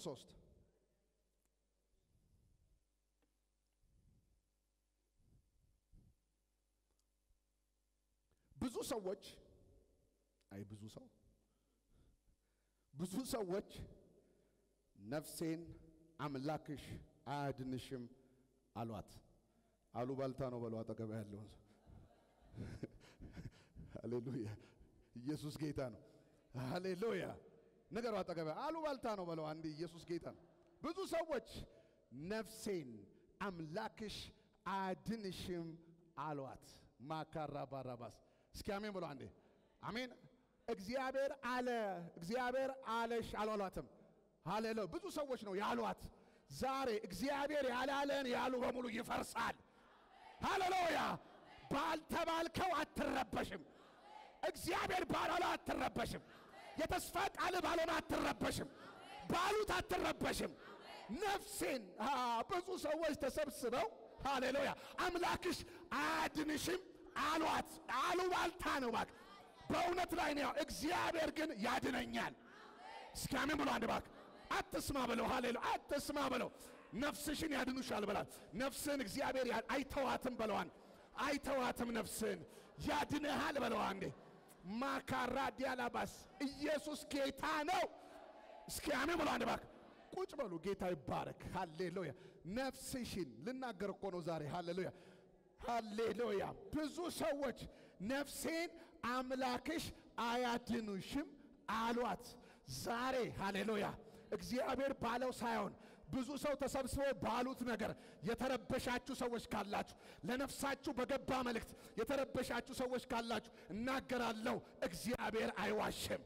ሶስት ብዙ ሰዎች አይ ብዙ ሰው ብዙ ሰዎች ነፍሴን አምላክሽ አያድንሽም አሏት። አሉባልታ ነው በለው አጠገብ ያለውን ሰው። ሃሌሉያ! ኢየሱስ ጌታ ነው። ሃሌሉያ! ነገሩ አጠገብ አሉባልታ ነው በለው አንድ ኢየሱስ ጌታ ነው። ብዙ ሰዎች ነፍሴን አምላክሽ አያድንሽም አሏት። ማካራ ባራባስ እስኪ አሜን ብሎ አንዴ አሜን። እግዚአብሔር አለ እግዚአብሔር አለሽ አላሏትም። ሃሌሉያ ብዙ ሰዎች ነው ያሏት። ዛሬ እግዚአብሔር ያላለን ያሉ በሙሉ ይፈርሳል። ሃሌሉያ ባልተባልከው አትረበሽም። እግዚአብሔር ባላለ አትረበሽም። የተስፋ ቃል ባልሆነ አትረበሽም። ባሉት አትረበሽም። ነፍሴን አ ብዙ ሰዎች ተሰብስበው ሃሌሉያ አምላክሽ አያድንሽም አሏት። አሉባልታ ነው እባክህ፣ በእውነት ላይ ነው። እግዚአብሔር ግን ያድነኛል። እስኪ አሜን ብሎ አንድ እባክህ አትስማ በለው። ሃሌሉያ አትስማ በለው። ነፍስሽን ያድኑሻል በላት። ነፍስን እግዚአብሔር ያ- አይተዋትም በለዋን አይተዋትም ነፍስን ያድንሃል በለው። አንዴ ማካራ ዲያላባስ ኢየሱስ ጌታ ነው። እስኪ አሜን ብሎ አንድ እባክህ ቁጭ በሉ። ጌታ ይባረክ። ሃሌሉያ ነፍስሽን ልናገር እኮ ነው ዛሬ። ሃሌሉያ ሃሌሉያ። ብዙ ሰዎች ነፍሴን አምላክሽ አያድኑሽም አሏት። ዛሬ ሃሌሉያ እግዚአብሔር ባለው ሳይሆን ብዙ ሰው ተሰብስቦ ባሉት ነገር የተረበሻችሁ ሰዎች ካላችሁ፣ ለነፍሳችሁ በገባ መልእክት የተረበሻችሁ ሰዎች ካላችሁ እናገራለሁ፣ እግዚአብሔር አይዋሽም፣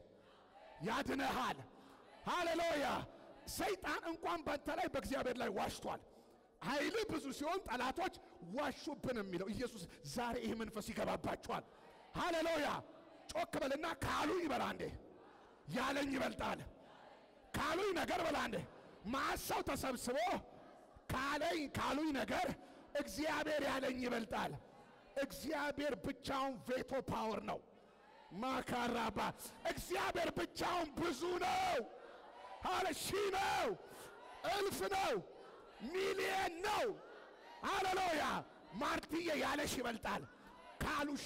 ያድነሃል። ሃሌሉያ ሰይጣን እንኳን ባንተ ላይ በእግዚአብሔር ላይ ዋሽቷል። ኃይል ብዙ ሲሆን ጠላቶች ዋሹብን የሚለው ኢየሱስ ዛሬ ይህ መንፈስ ይገባባችኋል። ሃሌሉያ ጮክ በልና ካሉኝ በላ እንዴ ያለኝ ይበልጣል ካሉኝ ነገር በላ እንዴ ማሰው ተሰብስቦ ካለኝ ካሉኝ ነገር እግዚአብሔር ያለኝ ይበልጣል። እግዚአብሔር ብቻውን ቬቶ ፓወር ነው። ማካራባ እግዚአብሔር ብቻውን ብዙ ነው። አለ ሺህ ነው፣ እልፍ ነው፣ ሚሊየን ነው። ሃሌሉያ ማርትዬ ያለሽ ይበልጣል ካሉሽ።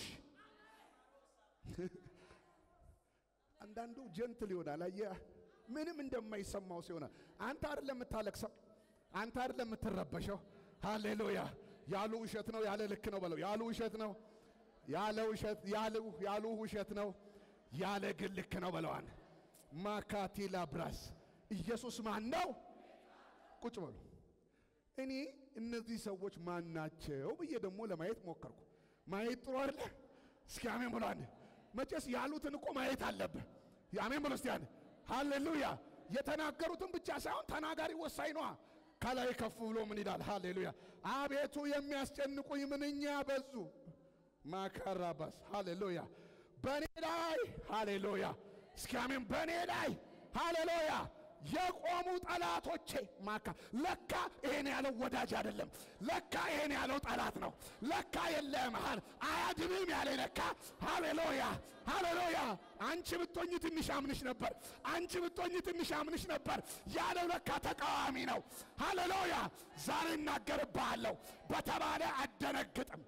አንዳንዱ ጀንትል ይሆናል። አየህ ምንም እንደማይሰማው ሲሆን አንተ አይደለም የምታለቅሰው፣ አንተ አይደለም የምትረበሸው። ሃሌሉያ ያሉ ውሸት ነው፣ ያለ ልክ ነው በለው። ያሉ ውሸት ነው፣ ያለ ውሸት ያሉ ያሉ ውሸት ነው፣ ያለ ግን ልክ ነው በለዋን። ማካቲላ ብራስ ኢየሱስ ማን ነው? ቁጭ በሉ። እኔ እነዚህ ሰዎች ማን ናቸው ብዬ ደግሞ ለማየት ሞከርኩ። ማየት ጥሩ አይደለ? እስኪ አሜን ብሎ አንድ መቼስ ያሉትን እኮ ማየት አለብህ። አሜን ብሎ እስቲ አንድ ሃሌሉያ። የተናገሩትን ብቻ ሳይሆን ተናጋሪ ወሳኝ ነዋ። ከላይ ከፍ ብሎ ምን ይላል? ሃሌሉያ አቤቱ የሚያስጨንቁኝ ምንኛ በዙ። ማካራባስ ሃሌሉያ በእኔ ላይ ሃሌሉያ እስኪ አሜን በእኔ ላይ ሃሌሉያ የቆሙ ጠላቶቼ ማካ ለካ ይሄን ያለው ወዳጅ አይደለም። ለካ ይሄን ያለው ጠላት ነው። ለካ የለም ሃል አያድንም ያለ ለካ ሃሌሉያ ሃሌሉያ። አንቺ ብትሆኝ ትንሽ አምንሽ ነበር፣ አንቺ ብትሆኝ ትንሽ አምንሽ ነበር ያለው ለካ ተቃዋሚ ነው። ሃሌሉያ ዛሬ እናገርብሃለሁ በተባለ አደነግጥም።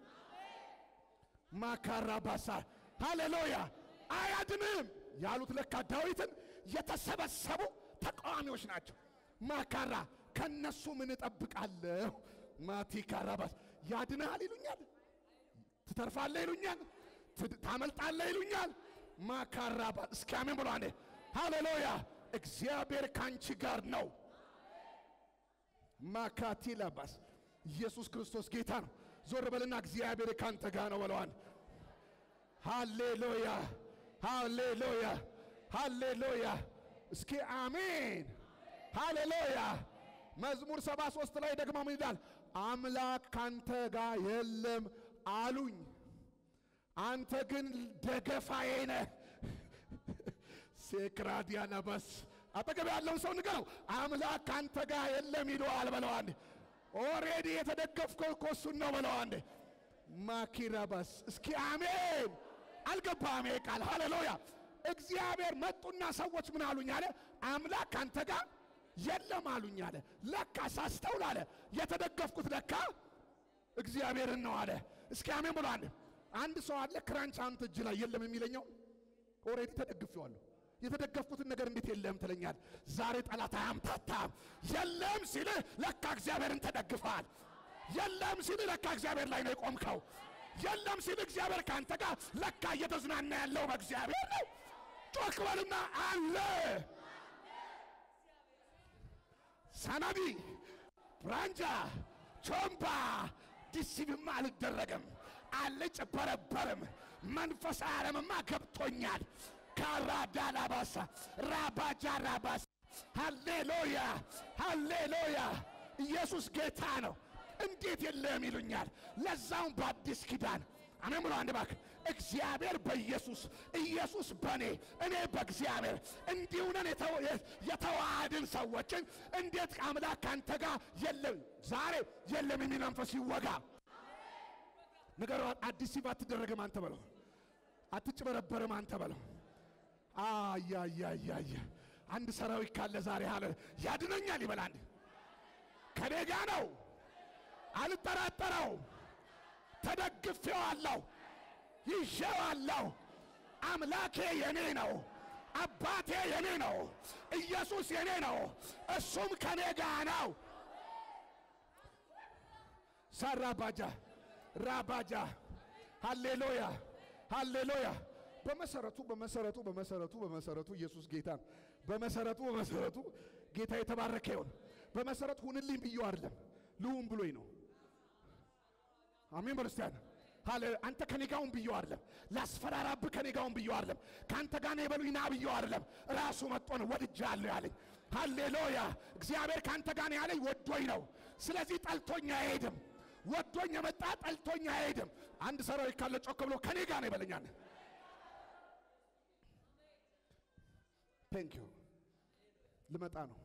ማካራ ባሳ ሃሌሉያ አያድንም ያሉት ለካ ዳዊትን የተሰበሰቡ ተቃዋሚዎች ናቸው። ማካራ ከነሱ ምን እጠብቃለሁ? ማቲካራ ባስ ያድንሃል ይሉኛል፣ ትተርፋለህ ይሉኛል፣ ትድ- ታመልጣለህ ይሉኛል። ማካራ ባስ እስኪ አሜን ብሎ አንዴ ሃሌሉያ እግዚአብሔር ካንቺ ጋር ነው። ማካቲላ ባስ ኢየሱስ ክርስቶስ ጌታ ነው። ዞር በልና እግዚአብሔር ካንተ ጋር ነው በለዋል። ሃሌሉያ ሃሌሉያ ሃሌሉያ እስኪ አሜን ሃሌሉያ። መዝሙር 73 ላይ ደግሞ ምን ይላል? አምላክ ካንተ ጋር የለም አሉኝ፣ አንተ ግን ደገፋዬ ነህ። ሴክራዲያ ነበስ አጠገብ ያለውን ሰው ንገረው፣ አምላክ ካንተ ጋር የለም ይለዋል በለው አንዴ። ኦሬዲ የተደገፍከው እኮ እሱን ነው በለው አንዴ። ማኪራባስ እስኪ አሜን። አልገባም ይሄ ቃል ሃሌሉያ። እግዚአብሔር መጡና ሰዎች ምን አሉኝ አለ አምላክ ካንተ ጋር የለም አሉኝ አለ። ለካ ሳስተውል አለ የተደገፍኩት ለካ እግዚአብሔርን ነው አለ። እስኪ አሜን ብሎ አንድ አንድ ሰው አለ ክራንች አንተ እጅ ላይ የለም የሚለኛው ኦልሬዲ ተደግፌዋለሁ። የተደገፍኩትን ነገር እንዴት የለም ትለኛል። ዛሬ ጠላት አያምታታም። የለም ሲልህ ለካ እግዚአብሔርን ተደግፈሃል። የለም ሲልህ ለካ እግዚአብሔር ላይ ነው የቆምከው። የለም ሲልህ እግዚአብሔር ከአንተ ጋር ለካ እየተዝናና ያለው በእግዚአብሔር ነው። ጮክ በልና አለ ሰናዲ ብራንጃ ቾምባ ዲሲብማ አልደረግም አልጭበረበርም። መንፈሳዊ ዓለምማ ገብቶኛል። ካራዳ ላባሳ ራባጃ ራባሳ ሃሌሉያ ሃሌሉያ ኢየሱስ ጌታ ነው። እንዴት የለም ይሉኛል። ለዛውም በአዲስ ኪዳን አሜን ብሎ አንድ ባክ እግዚአብሔር በኢየሱስ ኢየሱስ በእኔ እኔ በእግዚአብሔር እንዲሁ ነን የተዋሃድን ሰዎችን እንዴት አምላክ ካንተ ጋር የለም ዛሬ የለም የሚል መንፈስ ይወጋ። ነገሩ አዲስ ሲባ አትደረግም አንተ በለው፣ አትጭበረበርም አንተ በለው። አያያያያ አንድ ሰራዊት ካለ ዛሬ አለ ያድነኛል ይበል። አንድ ከኔ ጋ ነው፣ አልጠራጠረው፣ ተደግፌዋለሁ፣ ይዤዋለሁ። አምላኬ የኔ ነው፣ አባቴ የኔ ነው፣ ኢየሱስ የኔ ነው፣ እሱም ከኔ ጋ ነው። ሳራባጃ ራባጃ ሃሌሉያ ሃሌሉያ። በመሰረቱ በመሰረቱ በመሰረቱ በመሰረቱ ኢየሱስ ጌታ ነው። በመሰረቱ በመሰረቱ ጌታ የተባረከ ይሁን። በመሰረቱ ሁንልኝ ብዬ አይደለም ልሁን ብሎኝ ነው። አሜን ክርስቲያን ሃሌ አንተ ከኔ ጋውን ብዬው አይደለም ላስፈራራብህ ከኔ ጋውን ብዬው አይደለም ከአንተ ጋር ነው የበሉኝ ና ብዬው አይደለም ራሱ መጥቶ ነው ወድጃለሁ ያለኝ። ሃሌሉያ እግዚአብሔር ከአንተ ጋር ነው ያለኝ ወዶኝ ነው። ስለዚህ ጠልቶኝ አይሄድም። ወዶኝ የመጣ ጠልቶኝ አይሄድም። አንድ ሰራዊት ካለ ጮክ ብሎ ከኔ ጋር ነው ይበለኛል። ቴንክ ዩ ልመጣ ነው።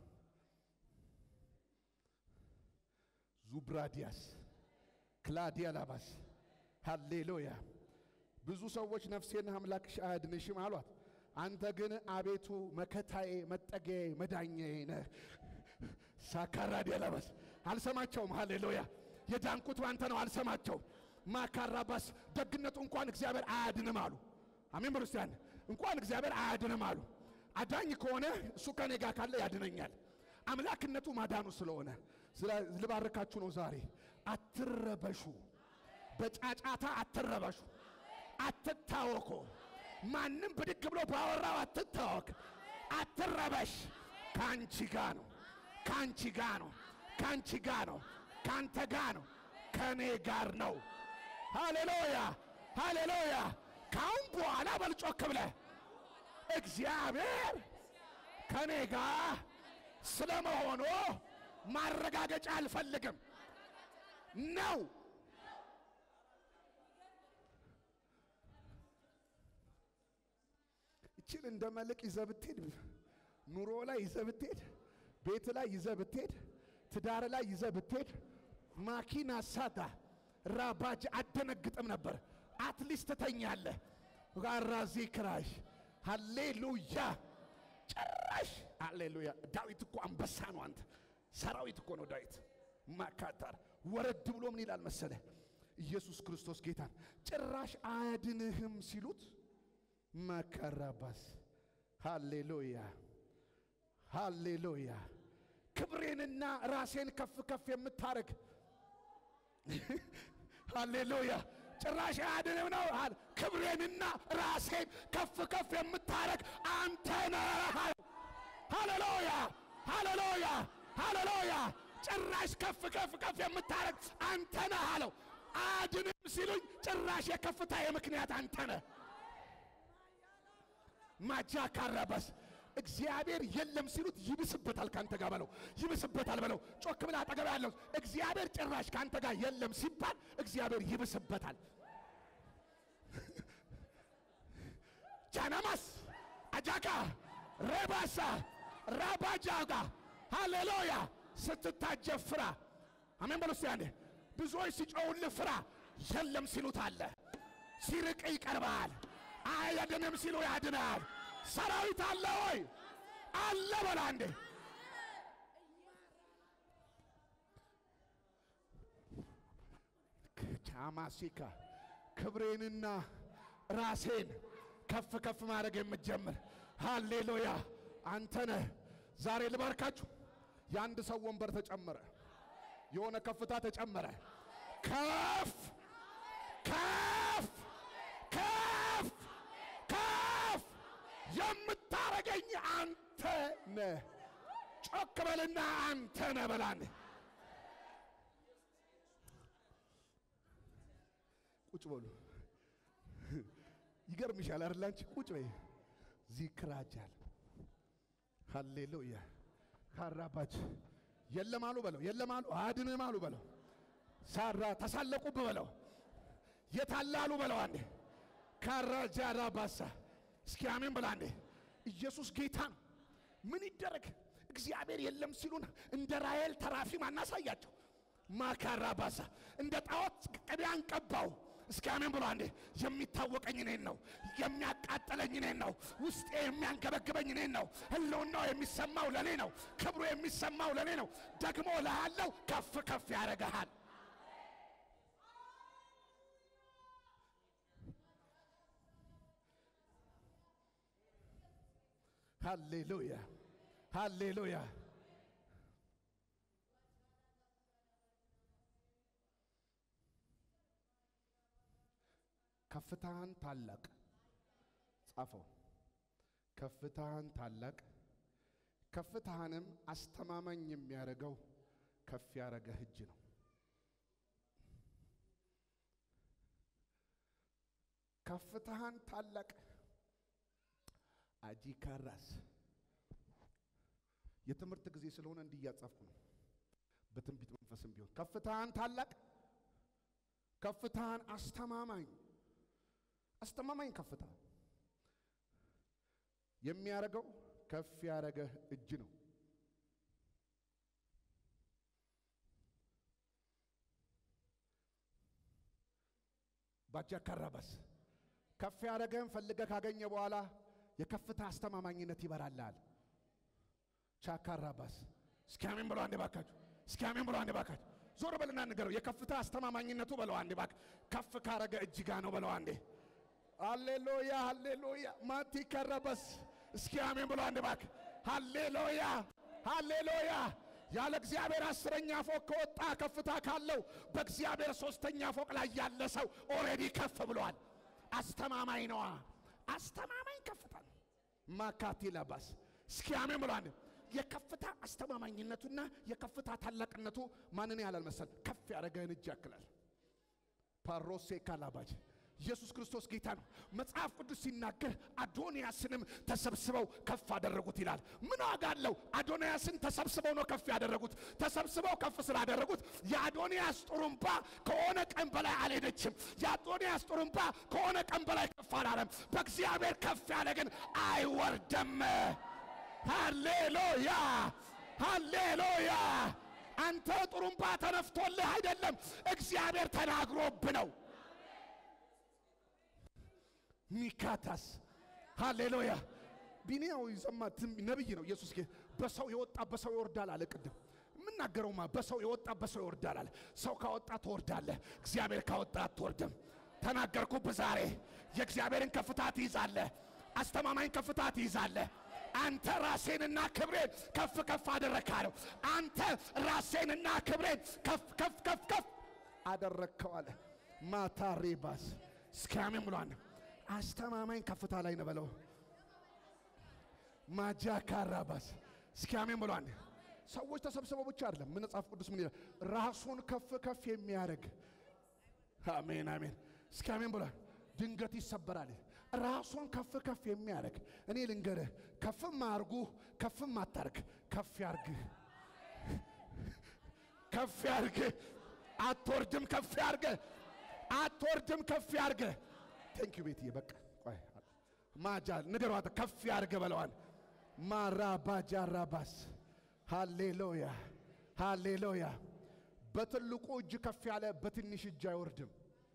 ዙብራዲያስ ክላዲያ ላባስ ሃሌሉያ። ብዙ ሰዎች ነፍሴን አምላክሽ አያድንሽም አሏት። አንተ ግን አቤቱ መከታዬ፣ መጠጊያዬ፣ መዳኛዬ ነህ። ሳካራዲያ ላባስ አልሰማቸውም። ሃሌሉያ የዳንኩት ባንተ ነው። አልሰማቸውም። ማካራባስ ደግነቱ እንኳን እግዚአብሔር አያድንም አሉ። አሜን ክርስቲያን እንኳን እግዚአብሔር አያድንም አሉ። አዳኝ ከሆነ እሱ ከኔ ጋር ካለ ያድነኛል። አምላክነቱ ማዳኑ ስለሆነ ልባርካችሁ ነው ዛሬ። አትረበሹ፣ በጫጫታ አትረበሹ፣ አትታወኩ። ማንም ብድግ ብሎ ባወራው አትታወክ፣ አትረበሽ። ከአንቺ ጋ ነው፣ ከአንቺ ጋ ነው፣ ከአንቺ ጋ ነው፣ ከአንተ ጋ ነው፣ ከእኔ ጋር ነው። ሃሌሉያ ሃሌሉያ። ካሁን በኋላ በልጮክ ብለህ እግዚአብሔር ከኔ ጋር ስለመሆኑ ማረጋገጫ አልፈልግም ነው። እችን እንደ መልቅ ይዘህ ብትሄድ፣ ኑሮ ላይ ይዘህ ብትሄድ፣ ቤት ላይ ይዘህ ብትሄድ፣ ትዳር ላይ ይዘህ ብትሄድ፣ ማኪና ሳታ ራባጅ አደነግጥም ነበር። አትሊስት ተኛለህ። ጋራ ዚክራሽ ሃሌሉያ ጭራሽ ሃሌሉያ። ዳዊት እኮ አንበሳ ነው። አንተ ሰራዊት እኮ ነው ዳዊት። ማካታር ወረድ ብሎ ምን ይላል መሰለ? ኢየሱስ ክርስቶስ ጌታን ጭራሽ አያድንህም ሲሉት መከራባስ ሃሌሉያ ሃሌሉያ። ክብሬንና ራሴን ከፍ ከፍ የምታረግ ሃሌሉያ ጭራሽ አያድንም ነው። ክብሬንና ራሴን ከፍ ከፍ የምታረግ አንተ ነህ። ሃሌሉያ ሃሌሉያ ሃሌሉያ። ጭራሽ ከፍ ከፍ ከፍ የምታረግ አንተ ነህ አለው። አያድንም ሲሉኝ ጭራሽ የከፍታ የምክንያት አንተ ነህ። ማጃ ካራባስ እግዚአብሔር የለም ሲሉት ይብስበታል። ካንተ ጋር በለው ይብስበታል በለው። ጮክ ብለህ አጠገብ ያለው እግዚአብሔር ጭራሽ ካንተ ጋር የለም ሲባል እግዚአብሔር ይብስበታል። ጃናማስ አጃካ ሬባሳ ራባጃጋ ሃሌሉያ ስትታጀብ ፍራ። አሜን በሉ እስቲ አንዴ። ብዙዎች ሲጮውልህ ፍራ። የለም ሲሉት አለ፣ ሲርቅ ይቀርባል። አያድንም ሲሉ ያድናል። ሰራዊት አለ ወይ? አለ በላ እንዴ! ቻማሲካ ክብሬንና ራሴን ከፍ ከፍ ማድረግ የምትጀምር ሃሌሉያ አንተ ነህ። ዛሬ ልባርካችሁ። የአንድ ሰው ወንበር ተጨመረ፣ የሆነ ከፍታ ተጨመረ። ከፍ ከፍ ከፍ ከፍ የምታረገኝ አንተ ነህ። ጮክ በልና አንተ ነህ በላን። ቁጭ በሉ። ይገርምሻል አይደል? አንቺ ቁጭ በይ። ዚክራጃል ሃሌሉያ ካራባች የለም አሉ በለው፣ የለም አሉ አድንም አሉ በለው፣ ሳራ ተሳለቁብ በለው፣ የታላሉ በለው። አንዴ ካራጃራ ባሳ እስኪ አሜን ብላ አንዴ። ኢየሱስ ጌታ ነው። ምን ይደረግ? እግዚአብሔር የለም ሲሉን እንደ ራሔል ተራፊም አናሳያቸው። ማካራ ባሳ እንደ ጣዖት ቅቤ አንቀባው። እስኪ አሜን ብሎ አንዴ። የሚታወቀኝ እኔን ነው፣ የሚያቃጥለኝ እኔን ነው፣ ውስጤ የሚያንገበግበኝ እኔን ነው፣ ህልውናው የሚሰማው ለኔ ነው፣ ክብሩ የሚሰማው ለኔ ነው። ደግሞ ላለው ከፍ ከፍ ያደርግሃል። ሃሌሉያ ሃሌሉያ። ከፍታህን ታላቅ ጻፈው። ከፍታህን ታላቅ ከፍታህንም አስተማማኝ የሚያደርገው ከፍ ያደረገህ እጅ ነው። ከፍታህን ታላቅ አጂካራስ የትምህርት ጊዜ ስለሆነ እንዲህ እያጻፍኩ ነው። በትንቢት መንፈስም ቢሆን ከፍታህን ታላቅ ከፍታህን አስተማማኝ አስተማማኝ ከፍታ የሚያደርገው ከፍ ያደረገህ እጅ ነው። ባጃካራባስ ከፍ ያደረገህን ፈልገህ ካገኘ በኋላ የከፍታ አስተማማኝነት ይበራልሃል። ቻካራባስ እስኪ አሜን ብለው አንዴ ባካችሁ። እስኪ አሜን ብለው አንዴ ባካችሁ። ዞር በልና ንገረው። የከፍታ አስተማማኝነቱ በለው አንዴ ባክ ከፍ ካረገ እጅ ጋ ነው በለው አንዴ። ሃሌሉያ ሃሌሉያ ማቲ ከረበስ እስኪ አሜን ብሎ አንድ ባክ ሃሌሉያ ሃሌሉያ። ያለ እግዚአብሔር አስረኛ ፎቅ ከወጣ ከፍታ ካለው በእግዚአብሔር ሶስተኛ ፎቅ ላይ ያለ ሰው ኦልሬዲ ከፍ ብሏል። አስተማማኝ ነዋ። አስተማማኝ ከፍታ ነው። ማካቲ ለባስ እስኪ አሜን ብሎ አንድ የከፍታ አስተማማኝነቱና የከፍታ ታላቅነቱ ማንን ያህላል መሰል? ከፍ ያደረገህን እጅ ያክላል። ፓሮሴ ካላባጅ ኢየሱስ ክርስቶስ ጌታ ነው። መጽሐፍ ቅዱስ ሲናገር አዶንያስንም ተሰብስበው ከፍ አደረጉት ይላል። ምን ዋጋ አለው? አዶንያስን ተሰብስበው ነው ከፍ ያደረጉት። ተሰብስበው ከፍ ስላደረጉት የአዶንያስ ጥሩምባ ከሆነ ቀን በላይ አልሄደችም። የአዶንያስ ጥሩምባ ከሆነ ቀን በላይ ከፍ አላለም። በእግዚአብሔር ከፍ ያለ ግን አይወርደም። ሃሌሉያ ሃሌሉያ። አንተ ጥሩምባ ተነፍቶልህ አይደለም፣ እግዚአብሔር ተናግሮብ ነው። ሚካታስ ሃሌሉያ። ቢኒያው ይሰማ ነብይ ነው። ኢየሱስ ጌ በሰው የወጣ በሰው ይወርዳል አለ። ቅድም የምናገረውማ በሰው የወጣ በሰው ይወርዳል አለ። ሰው ካወጣ ትወርዳለህ፣ እግዚአብሔር ካወጣ አትወርድም። ተናገርኩብህ ዛሬ። የእግዚአብሔርን ከፍታ ትይዛለህ፣ አስተማማኝ ከፍታ ትይዛለህ። አንተ ራሴንና ክብሬን ከፍ ከፍ አደረግካለሁ። አንተ ራሴንና ክብሬን ከፍ ከፍ ከፍ ከፍ አደረግከው አለ። ማታሪባስ እስኪ አሜን ብሏል። አስተማማኝ ከፍታ ላይ ነው በለው። ማጃ ካራባስ እስኪ አሜን ብሏል። ሰዎች ተሰብስበው ብቻ አይደለም። ምን መጽሐፍ ቅዱስ ምን ይላል? ራሱን ከፍ ከፍ የሚያደርግ አሜን አሜን። እስኪ አሜን ብሏል። ድንገት ይሰበራል። ራሱን ከፍ ከፍ የሚያደርግ እኔ ልንገርህ፣ ከፍም አርጉ ከፍም አታርግ፣ ከፍ ያርግህ፣ ከፍ ያርግህ። አትወርድም፣ ከፍ ያርግህ። አትወርድም፣ ከፍ ያርግህ። ቴንክ ዩ ቤትዬ። በቃ ቆይ ማጃል ንገሯት፣ ከፍ ያርገ በለዋል። ማራባጃራባስ ሃሌሉያ ሃሌሉያ። በትልቁ እጅ ከፍ ያለ በትንሽ እጅ አይወርድም።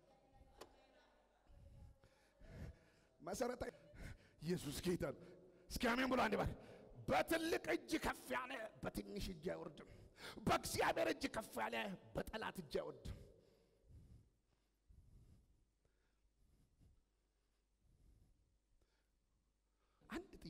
መሰረታዊ ኢየሱስ ጌታ ነው። እስኪ አሜን ብሎ አንድ ባር በትልቅ እጅ ከፍ ያለ በትንሽ እጅ አይወርድም። በእግዚአብሔር እጅ ከፍ ያለ በጠላት እጅ አይወርድም።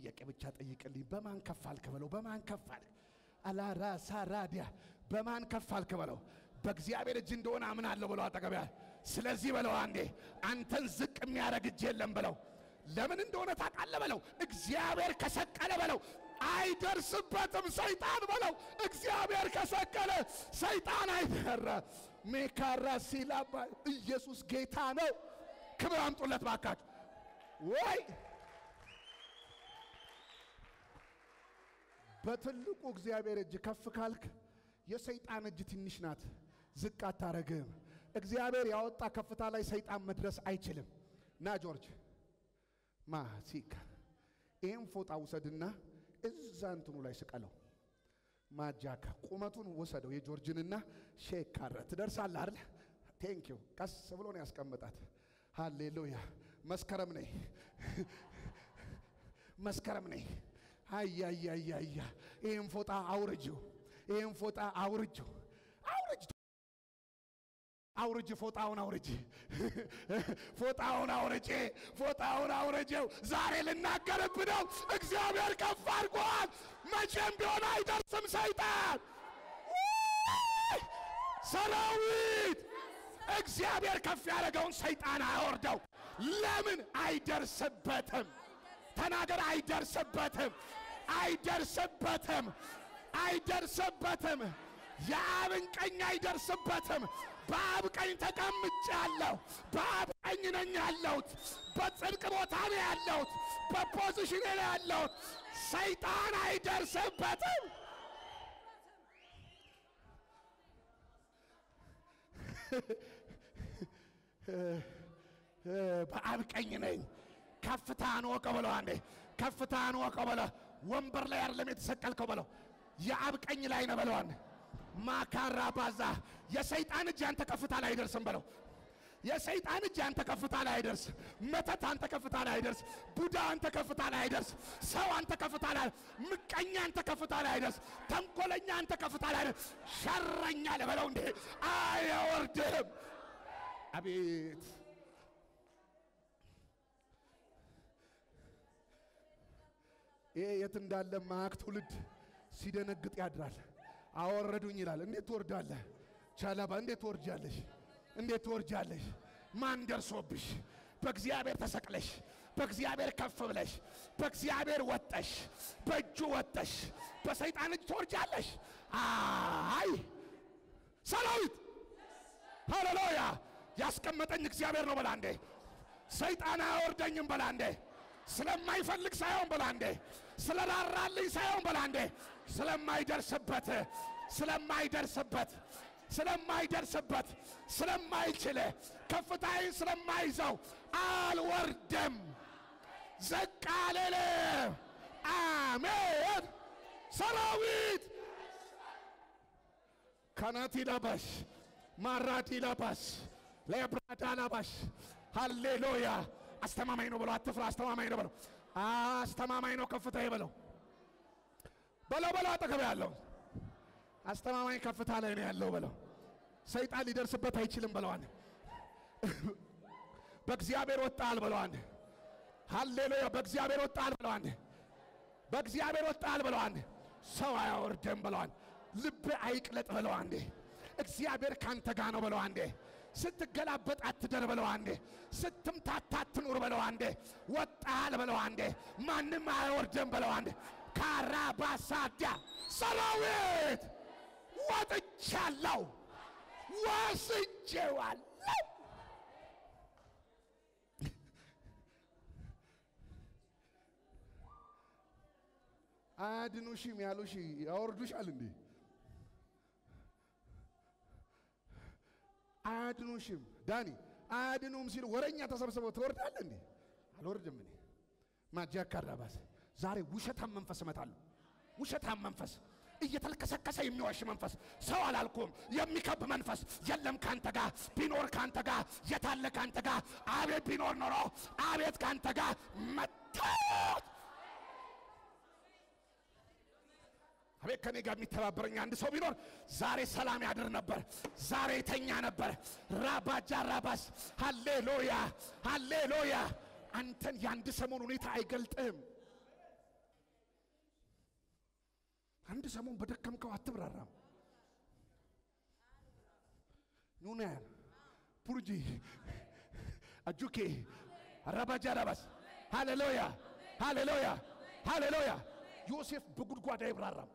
ጥያቄ ብቻ ጠይቅልኝ። በማን ከፍ አልክ በለው። በማን ከፍ አልክ? አላራ ሳራዲያ በማን ከፍ አልክ በለው። በእግዚአብሔር እጅ እንደሆነ አምናለሁ በለው። አጠገቢያ ስለዚህ በለው አንዴ አንተን ዝቅ የሚያደርግ እጅ የለም በለው። ለምን እንደሆነ ታውቃለህ በለው። እግዚአብሔር ከሰቀለ በለው አይደርስበትም ሰይጣን በለው። እግዚአብሔር ከሰቀለ ሰይጣን አይደረ ሜካራ ሲላባ ኢየሱስ ጌታ ነው። ክብር አምጡለት ባካችሁ ወይ በትልቁ እግዚአብሔር እጅ ከፍ ካልክ የሰይጣን እጅ ትንሽ ናት፣ ዝቅ አታረግም። እግዚአብሔር ያወጣ ከፍታ ላይ ሰይጣን መድረስ አይችልም። ና ጆርጅ ማ ሲካ ይህን ፎጣ ውሰድና እዛ እንትኑ ላይ ስቀለው። ማጃካ ቁመቱን ወሰደው የጆርጅንና ሼካረ ትደርሳለህ አይደል? ቴንኪው ቀስ ብሎ ነው ያስቀመጣት። ሃሌሉያ መስከረም ነይ መስከረም ነይ። አያያያያ ይህን ፎጣ አውርጅው፣ ይህን ፎጣ አውርጅው፣ አውርጅ አውርጅ ፎጣውን አውርጅ፣ ፎጣውን አውርጅ፣ ፎጣውን አውርጅው። ዛሬ ልናገርብ ነው። እግዚአብሔር ከፍ አድርጓል። መቼም ቢሆን አይደርስም ሰይጣን ሰራዊት። እግዚአብሔር ከፍ ያደረገውን ሰይጣን አያወርደው። ለምን አይደርስበትም? ተናገር። አይደርስበትም፣ አይደርስበትም፣ አይደርስበትም። የአብን ቀኝ አይደርስበትም። በአብ ቀኝ ተቀምጫለሁ። በአብ ቀኝ ነኝ ያለሁት። በጽድቅ ቦታ ነው ያለሁት። በፖዚሽን ነው ያለሁት። ሰይጣን አይደርስበትም። በአብ ቀኝ ነኝ። ከፍታህን ወቀው በለው። አንዴ ከፍታህን ወቀው በለው። ወንበር ላይ አይደለም የተሰቀልከው በለው። የአብ ቀኝ ላይ ነው በለው። አንዴ ማካራ ባዛ የሰይጣን እጅ አንተ ከፍታ ላይ አይደርስም በለው። የሰይጣን እጅ አንተ ከፍታ ላይ አይደርስ። መተት አንተ ከፍታ ላይ አይደርስ። ቡዳ አንተ ከፍታ ላይ አይደርስ። ሰው አንተ ከፍታ ላይ ምቀኛ አንተ ከፍታ ላይ አይደርስ። ተንኮለኛ አንተ ከፍታ ላይ አይደርስ። ሸረኛ ለበለው እንዴ አይወርድም። አቤት ይሄ የት እንዳለ ማያውቅ ትውልድ ሲደነግጥ ያድራል። አወረዱኝ ይላል። እንዴት ትወርዳለህ? ቻላባ እንዴት ትወርጃለሽ? እንዴት ትወርጃለሽ? ማን ደርሶብሽ? በእግዚአብሔር ተሰቅለሽ፣ በእግዚአብሔር ከፍ ብለሽ፣ በእግዚአብሔር ወጠሽ፣ በእጁ ወጠሽ፣ በሰይጣን እጅ ትወርጃለሽ። አይ ሰራዊት ሃሌሉያ! ያስቀመጠኝ እግዚአብሔር ነው። በላ እንዴ ሰይጣን አያወርደኝም። በላ እንዴ ስለማይፈልግ ሳይሆን በላ እንዴ ስለራራልኝ ሳይሆን በላ እንዴ ስለማይደርስበት ስለማይደርስበት ስለማይደርስበት ስለማይችል ከፍታዬን ስለማይዘው አልወርድም፣ ዝቅ አልልም። አሜን። ሰራዊት ካናቲ ለባሽ ማራቲ ለባሽ ለብራዳ ለባሽ ሃሌሉያ። አስተማማኝ ነው ብለው አትፍራ። አስተማማኝ ነው ብለው አስተማማኝ ነው ከፍታዬ በለው በለው በለው አጠገብ ያለው አስተማማኝ ከፍታ ላይ ነው ያለው በለው። ሰይጣን ሊደርስበት አይችልም በለዋን። በእግዚአብሔር ወጣል በለዋን። ሃሌሉያ በእግዚአብሔር ወጣል በለዋን። በእግዚአብሔር ወጣል በለዋን። ሰው አያወርድም በለዋን። ልብ አይቅለጥ በለው አንዴ። እግዚአብሔር ካንተ ጋር ነው በለው አንዴ። ስትገላበጥ አትደር በለው አንዴ። ስትምታታ አትኑር በለው አንዴ። ወጣል በለው አንዴ። ማንም አያወርድም በለው አንዴ። ካራባሳዳ ሰራዊት ወጥቻለሁ፣ ወስጄዋለሁ። አያድኑሽም ያሉሽ ያወርዱሻል እንዴ? አያድኑሽም ዳኒ አያድኑም ሲሉ ወረኛ ተሰብስበው ትወርዳለህ እንዴ? አልወርድም እኔ ማጃ ካራባስ ዛሬ ውሸታም መንፈስ እመታለሁ። ውሸታም መንፈስ እየተልከሰከሰ የሚዋሽ መንፈስ ሰው አላልኩም፣ የሚከብ መንፈስ የለም ካንተ ጋር ቢኖር ካንተ ጋር የታለ ካንተ ጋር አቤት ቢኖር ኖሮ አቤት ካንተ ጋር መታት አቤት ከኔ ጋር የሚተባበረኝ አንድ ሰው ቢኖር ዛሬ ሰላም ያድር ነበር። ዛሬ የተኛ ነበር። ራባጃ ራባስ ሃሌሉያ ሃሌሉያ። አንተን የአንድ ሰሞን ሁኔታ አይገልጥም። አንድ ሰሞን በደከምከው አትብራራም። ኑናያን ፑርጂ አጁኬ አራባጃ ራባስ ሃሌሉያ ሃሌሉያ ሃሌሉያ። ዮሴፍ በጉድጓድ አይብራራም።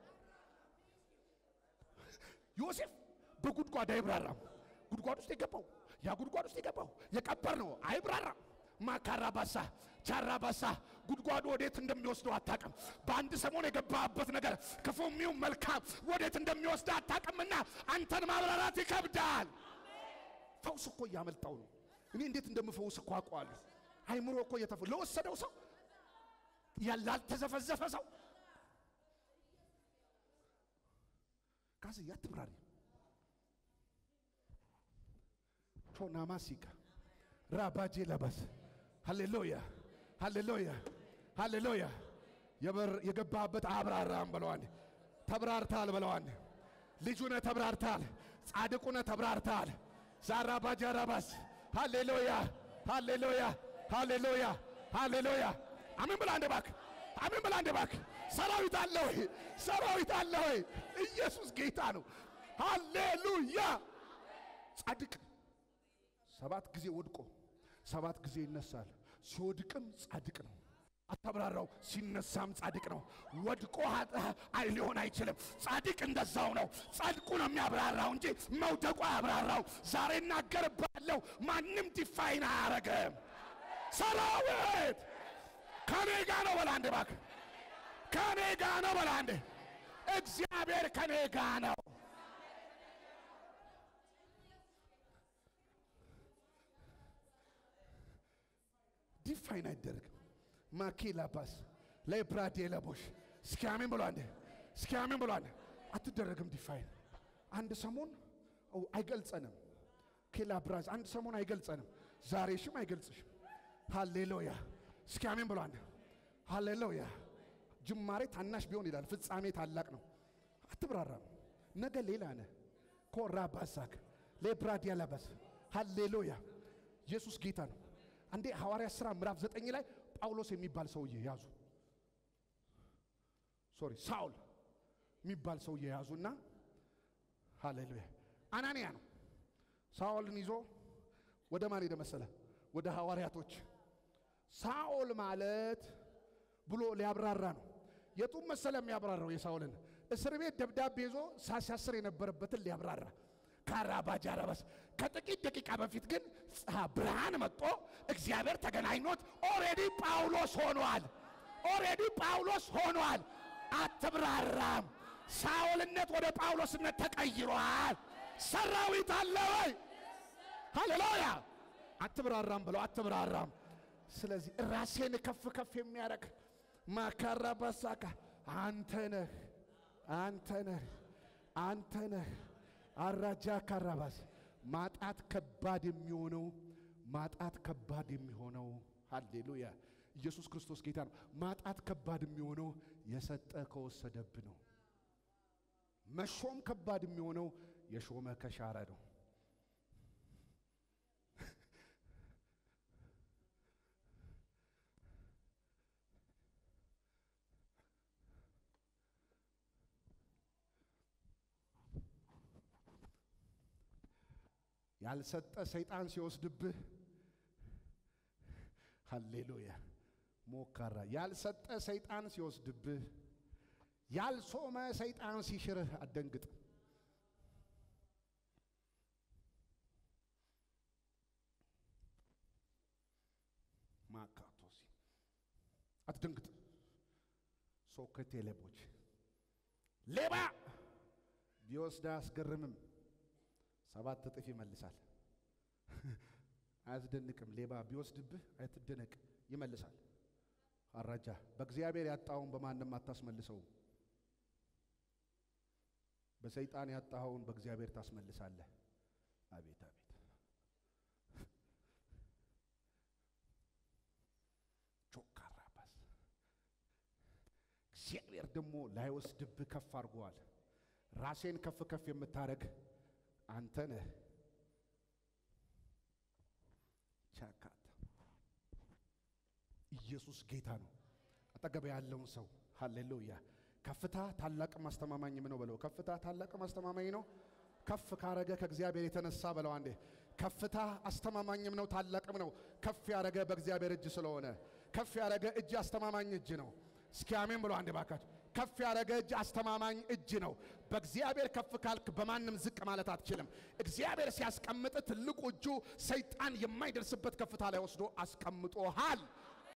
ዮሴፍ በጉድጓድ አይብራራም። ጉድጓድ ውስጥ የገባው ያ ጉድጓድ ውስጥ የገባው የቀበር ነው፣ አይብራራም። ማካራባሳ ቻራባሳ ጉድጓዱ ወዴት እንደሚወስደው አታቅም። በአንድ ሰሞን የገባበት ነገር ክፉም ይሁን መልካም ወዴት እንደሚወስድ አታቅምና አንተን ማብራራት ይከብዳል። ፈውስ እኮ እያመልጣው ነው። እኔ እንዴት እንደምፈውስ እኮ አውቀዋለሁ። አይምሮ እኮ እየተፈ ለወሰደው ሰው ያላልተዘፈዘፈ ሰው ካዝ ያትብራሪ ቾናማሲካ ራባጄ ለበስ ሃሌሉያ ሃሌሉያ ሃሌሉያ። የገባበት አብራራም ብለዋል። ተብራርታል ብለዋል። ልጁነ ተብራርታል። ጻድቁነ ተብራርታል። ዛራ ባጃራባስ ሃሌሉያ ሃሌሉያ ሃሌሉያ ሃሌሉያ። አሜን ብላ አንድ ባክ አሜን ብላ አንድ ባክ። ሰራዊት አለ ወይ? ሰራዊት አለ ወይ? ኢየሱስ ጌታ ነው። ሃሌሉያ። ጻድቅ ሰባት ጊዜ ወድቆ ሰባት ጊዜ ይነሳል። ሲወድቅም ጻድቅ ነው። አታብራራው። ሲነሳም ጻድቅ ነው። ወድቆ አይ ሊሆን አይችልም። ጻድቅ እንደዛው ነው። ጻድቁ ነው የሚያብራራው እንጂ መውደቁ አያብራራው። ዛሬ እናገርባለሁ፣ ማንም ዲፋይን አያረግም። ሰራዊት ከኔ ጋ ነው በላ አንድ ባክ ከኔ ጋ ነው በላ አንድ እግዚአብሔር ከኔ ጋ ነው። ዲፋይን አይደረግም። ማኬላ ባስ ለብራዴ ለቦሽ እስኪ አሜን ብሎ አንዴ እስኪ አሜን ብሎ አንዴ አትደረግም። ዲፋይን አንድ ሰሞን አይገልጸንም። ኬላ ብራዝ አንድ ሰሞን አይገልጸንም። ዛሬሽም አይገልጽሽም። ሃሌሉያ እስኪ አሜን ብሎ አንዴ ሃሌሉያ። ጅማሬ ታናሽ ቢሆን ይላል፣ ፍጻሜ ታላቅ ነው። አትብራራም። ነገ ሌላ ነህ። ኮራ ባሳክ ለብራዲያ ለባስ ሃሌሉያ። ኢየሱስ ጌታ ነው። አንዴ ሐዋርያ ሥራ ምዕራፍ ዘጠኝ ላይ ጳውሎስ የሚባል ሰውዬ ያዙ። ሶሪ ሳውል የሚባል ሰውዬ ያዙና፣ ሃሌሉያ አናንያ ነው። ሳኦልን ይዞ ወደ ማን ሄደ መሰለ? ወደ ሐዋርያቶች። ሳኦል ማለት ብሎ ሊያብራራ ነው። የቱም መሰለ የሚያብራራው የሳኦልን እስር ቤት ደብዳቤ ይዞ ሳሲያስር የነበረበትን ሊያብራራ ካራባጃራባስ ከጥቂት ደቂቃ በፊት ግን ብርሃን መጥቶ እግዚአብሔር ተገናኝኖት ኦሬዲ ጳውሎስ ሆኗል። ኦሬዲ ጳውሎስ ሆኗል። አትብራራም። ሳኦልነት ወደ ጳውሎስነት ተቀይሯል። ሰራዊት አለ ወይ? ሃሌሉያ። አትብራራም ብለው አትብራራም። ስለዚህ ራሴን ከፍ ከፍ የሚያደርግ ማካራ ባሳካ አንተ ነህ፣ አንተ ነህ፣ አንተ ነህ። አራጃ ካራባስ ማጣት ከባድ የሚሆነው ማጣት ከባድ የሚሆነው ሃሌሉያ ኢየሱስ ክርስቶስ ጌታ ነው። ማጣት ከባድ የሚሆነው የሰጠ ከወሰደብ ነው። መሾም ከባድ የሚሆነው የሾመ ከሻረ ነው። ያልሰጠ ሰይጣን ሲወስድብህ፣ ሃሌሉያ ሞካራ ያልሰጠ ሰይጣን ሲወስድብህ፣ ያልሶመ ሰይጣን ሲሽርህ አደንግጥ። ማካቶሲ አትደንግጥ። ሶከቴ ሌቦች ሌባ ቢወስድ አያስገርምም፣ ሰባት እጥፍ ይመልሳል። አያስደንቅም። ሌባ ቢወስድብህ አትደነቅ፣ ይመልሳል። አራጃ በእግዚአብሔር ያጣኸውን በማንም አታስመልሰውም። በሰይጣን ያጣኸውን በእግዚአብሔር ታስመልሳለህ። አቤት አቤት! ቾካራባስ እግዚአብሔር ደግሞ ላይወስድብህ ከፍ አድርጎዋል። ራሴን ከፍ ከፍ የምታረግ አንተ ነህ። ቻካታ ኢየሱስ ጌታ ነው። አጠገብ ያለውን ሰው ሃሌሉያ ከፍታ ታላቅም አስተማማኝም ነው በለው። ከፍታ ታላቅም አስተማማኝ ነው። ከፍ ካረገ ከእግዚአብሔር የተነሳ በለው አንዴ። ከፍታ አስተማማኝም ነው ታላቅም ነው። ከፍ ያረገ በእግዚአብሔር እጅ ስለሆነ ከፍ ያረገ እጅ አስተማማኝ እጅ ነው። እስኪ አሜን ብሎ አንዴ ባካችሁ። ከፍ ያረገ እጅ አስተማማኝ እጅ ነው። በእግዚአብሔር ከፍ ካልክ በማንም ዝቅ ማለት አትችልም። እግዚአብሔር ሲያስቀምጥ ትልቁ እጁ ሰይጣን የማይደርስበት ከፍታ ላይ ወስዶ አስቀምጦሃል።